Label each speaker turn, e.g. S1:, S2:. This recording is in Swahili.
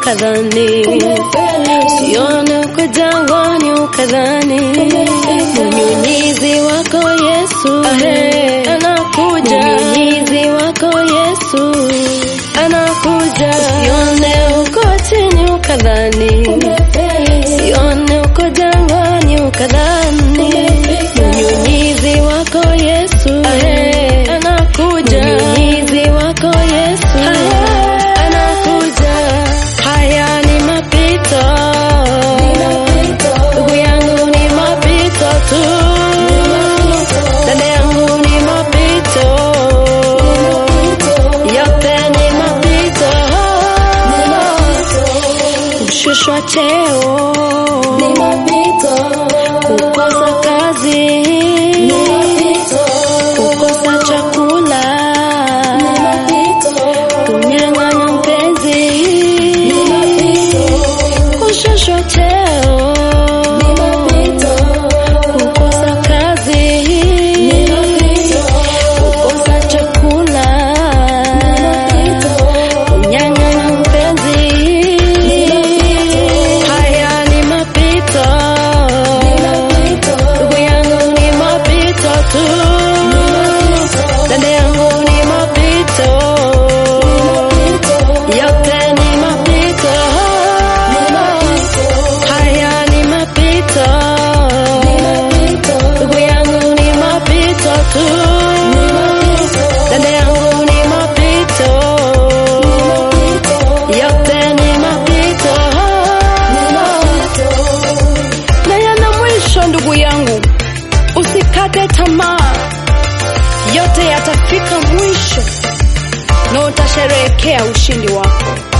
S1: ukadhani, sione uko jangwani ukadhani, mnyunyizi wako Yesu anakuja, mnyunyizi wako Yesu anakuja, sione uko chini ukadhani, sione uko jangwani ukadhani, mnyunyizi wako Yesu anakuja, mnyunyizi wako Yesu anakuja. Haya ni mapito, ndugu yangu, ni mapito tu, dada yangu, ni mapito, yote ni mapito, kushushwa cheo, kukosa kazi, kukosa chakula, kunyang'anya mpenzi, kushushwa cheo, kukosa kazi, kukosa chakula, kunyang'anya mpenzi. Haya ni mapito, ndugu yangu, ni mapito tu, dada yangu, ni mapito, yote ni mapito. Haya ni mapito, ndugu yangu, ni mapito tu, dada yangu, ni mapito, yote ni mapito na yana mwisho. Ndugu yangu, usikate tamaa, yote yatafika mwisho na utasherehekea ushindi wako.